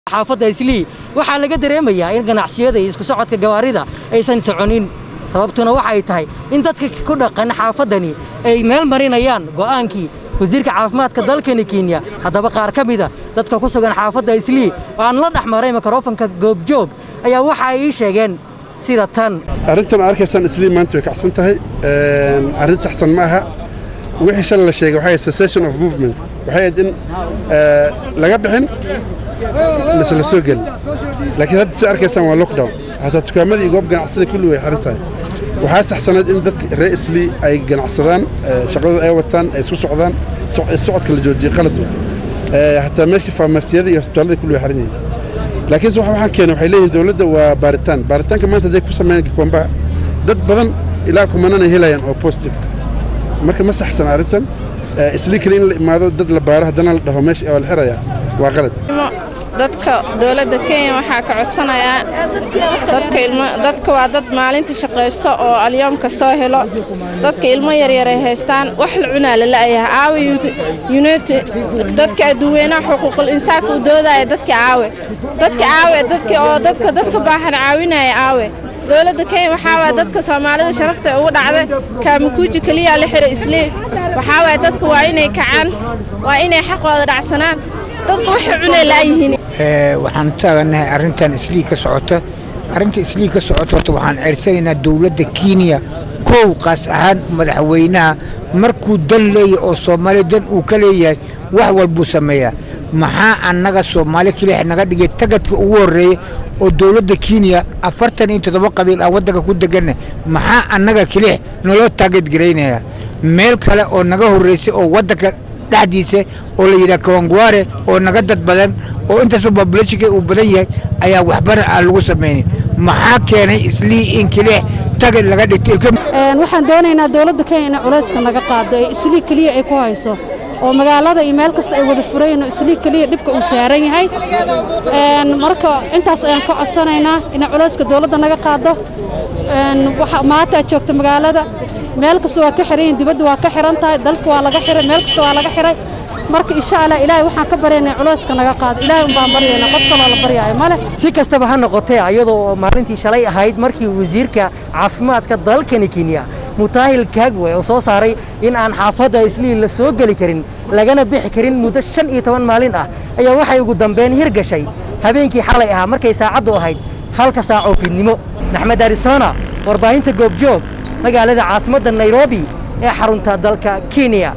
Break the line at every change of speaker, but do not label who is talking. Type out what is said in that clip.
xaafadda islii waxaa laga dareemayaa in ganacsiyada iyo isku socodka gawaarida aysan soconin sababtuna waxay tahay in dadka ku dhaqan xaafaddani ay meel marinayaan go'aankii wasiirka caafimaadka dalkani kenya haddaba qaar ka mida dadka ku sugan xaafadda islii oo aan la dhex maray mikrofonka goobjoog ayaa waxa ay ii sheegeen sida tan
arrintan arkaysaan islii maanta way kacsan tahay arrin saxsan ma aha wixii shalay la sheegay waxay cessation of movement waxay ahayd in laga bixin mise la soo gelin laakiin hadda si arkaysaan waa lockdown hataa dukaamadii goob ganacsada kulli way xiran tahay waxaa saxsanayd in dadka reer islii ay ganacsadaan shaqadooda ay wataan ay isku socdaan socodka la joojiyey qalad wa hataa meeshii farmasiyada iyo hosbitaalada kulli way xiran yihiin laakiinse waxaan keenay waxay leeyihiin dowladda waa baaritaan baaritaanka maanta hadday ku sameeyaan kikwamba dad badan ilaa kumanana helayaan oo positive marka ma saxsan arrintan islii kale in la imaado dad la baaro haddana la dhaho meesha waa la xirayaa waa qalad
dadka dowladda kenya waxaa ka codsanayaa dadka waa dad maalintii shaqaysto oo alyoomka soo helo dadka ilmo yaryaray haystaan wax la cunaa la la'yaha aawe dadka adduweynaha xuquuqul insaanka u doodaya dadka aawe dadka aawe dadka oo dadka dadka baahan caawinaya aawe dowladda kenya waxaa waaya dadka soomaalida sharafta ugu dhacday kaamakuuji keliyaa la xira islii waxaa waaya dadka waa inay kacaan waa inay xaqooda dhacsanaan dadku waxay cunay la'yihiin
waxaan taaganahay arrintan islii ka socota arrinta islii ka socota horta waxaan ceersanaynaa dowladda kenya kow qaas ahaan madaxweynaha markuu dan leeyahay oo soomaaliya dan uu ka leeyahay wax walbuu sameeyaa maxaa annaga soomaali keliya naga dhigay tagadka ugu horreeya oo dowladda kenya afartan iyo toddoba qabiil ah waddanka ku deganna maxaa annaga keliya naloo taageedgaraynaya meel kale oo naga horraysay oo waddanka dhexdiisa oo la yidhaha kawangwaare oo naga dad badan oo intaasoo babulashinka uu badan yahay ayaa waxbana aan lagu samaynin maxaa keenay islii in keliya tagad laga dhigtay
waxaan doonaynaa dowladda kenya inay culayska naga qaado ee islii keliya ay ku hayso oo magaalada iyo meel kasta ay wada furayno islii keliya dhibka uu saaran yahay marka intaas ayaan ka codsanaynaa inay culayska dowladda naga qaado maanta joogta magaalada meel kasta waa ka xiran dibadda waa ka xiran tahay dalka waa laga xiray meel kasta waa laga xiray marka insha allah ilaahay waxaan ka baryaynaa culayska naga qaado ilaahay un baan baryaynaa qof kaloo la baryaayo male
si kastaba ha noqotee iyadoo maalintii shalay ahayd markii wasiirka caafimaadka dalkani kenya mutaahil kaagwe oo soo saaray in aan xaafadda islii la soo geli karin lagana bixi karin muddo shan iyo toban maalin ah ayaa waxay ugu dambeyn hirgashay habeenkii xalay ahaa markay saacaddu ahayd halka saacoo fiidnimo maxmed arisona warbaahinta goobjoog magaalada caasimadda nairobi ee xarunta dalka kenya